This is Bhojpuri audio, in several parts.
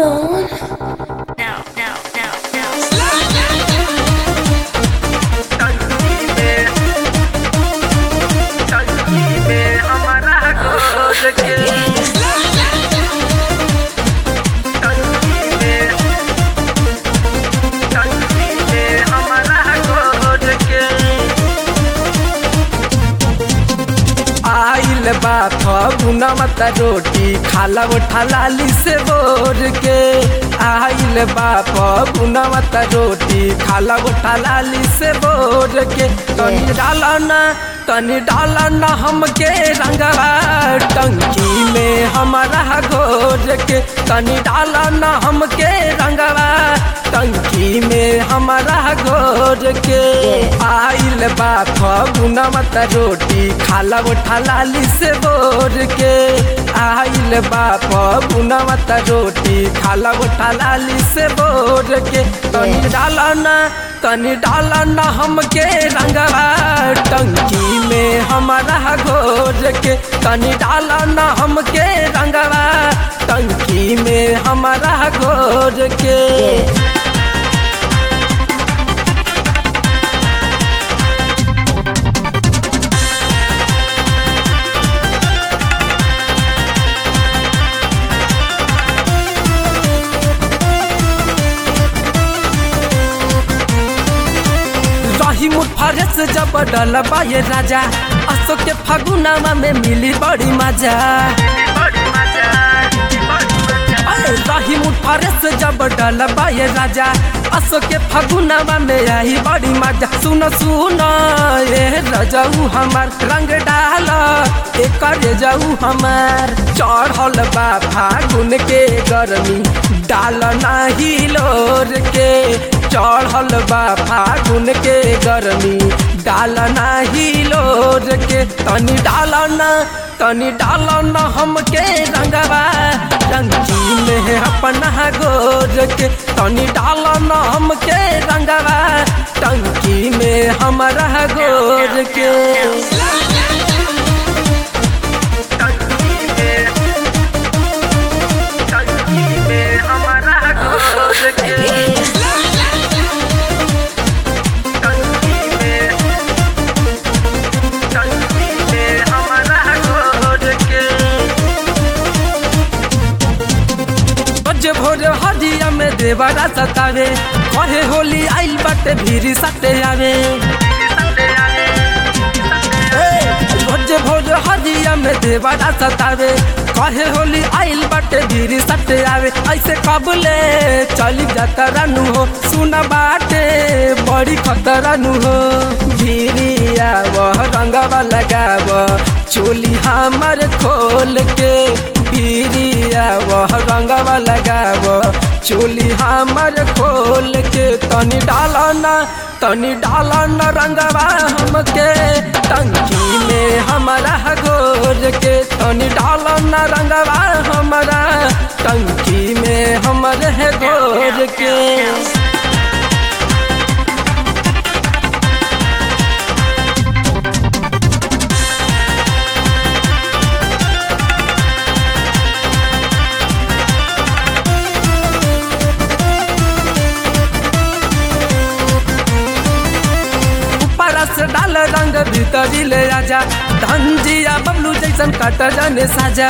on. No, no, no, no. आइल बा फगुना मत रोटी खाला उठा लाली से बोर के आइल बा फगुना मत रोटी खाला उठा लाली से बोर के तनी डालना तनी डालना हमके रंगवा टंकी में हमारा घोर के तनी डालना हमके रंगवा टंकी में हमारा घोर के आइल बा फगुना मत रोटी खाला उठा लाली से बोर के आइल बा फगुना मत रोटी खाला उठा लाली से बोर के तनी डालना तनी डालना हमके रंगवा टंकी में हमारा घोर के तनी डालना हमके रंगवा टंकी में हमारा घोर के रही मुठफारस जब डलबा ये राजा अशोक के फगुनामा में मिली बड़ी मजा अरे रही मुठफारस जब डलबा ये राजा अशोक के फगुनामा में आई बड़ी मजा सुन सुन ये रजऊ हमार रंग डाल एक जाऊ हमार चढ़ल बा फागुन के गर्मी डाल नाही लोर के चढ़ल बा फागुन के गर्मी डाल नाही लोर के तनी डालना तनी डालना हमके रंगवा टंकी में अपना गोर के तनी डालना हमके रंगवा टंकी में हमारा गोर के बजे भोरे हदिया में देवरा सतावे कहे होली आइल बाटे भीरी सटे आवे बजे भोरे हदिया में देवरा सतावे कहे होली आइल बाटे भीरी सटे आवे ऐसे कबले चली जाता रानू हो सुना बाटे बड़ी खतरा नु हो भीरिया वह रंगवा लगाव चोली हमर खोल के पीरिया वह रंगवा लगाव चोली हमर खोल के तनी डालना तनी डालना रंगवा हमके टंकी में हमारा गोर के तनी डालना रंगवा हमारा टंकी में हमरे गोर के परस डाल रंग भीतरी ले आजा धंजिया बबलू जैसन कट जाने साजा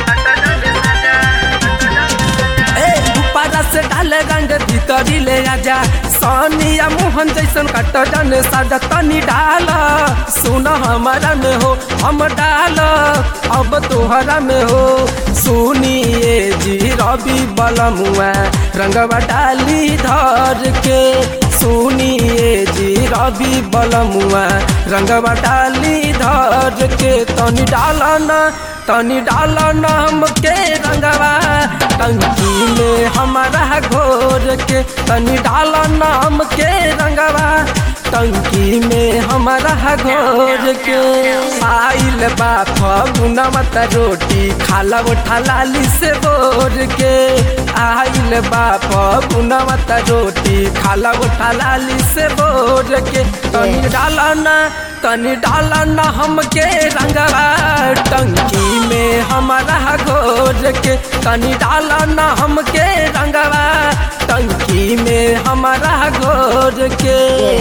ए परस डाल रंग भीतरी ले आजा सोनिया मोहन जैसन कट जाने साजा तनी डाल सुन हमारा में हो हम डाल अब तोहरा में हो सुनिए जी रवि बलमुआ रंगवा डाली धर के सुनिए जी रवि बलमुआ रंगवा डाली धर के तनी डालना तनी डालना हमके रंगवा टंकी में हमारा घोर के तनी डालना हमके रंगवा टंकी में हमारा घोर के आइल बा फगुना मत रोटी खाला उठा लाली से बोर के आइल बा फगुना मत रोटी खाला उठा लाली से बोर के तनी डालना तनी डालना हमके रंगवा टंकी में हमारा घोर घोर के तनी डाला ना हमके रंगवा टंकी में हमारा घोर के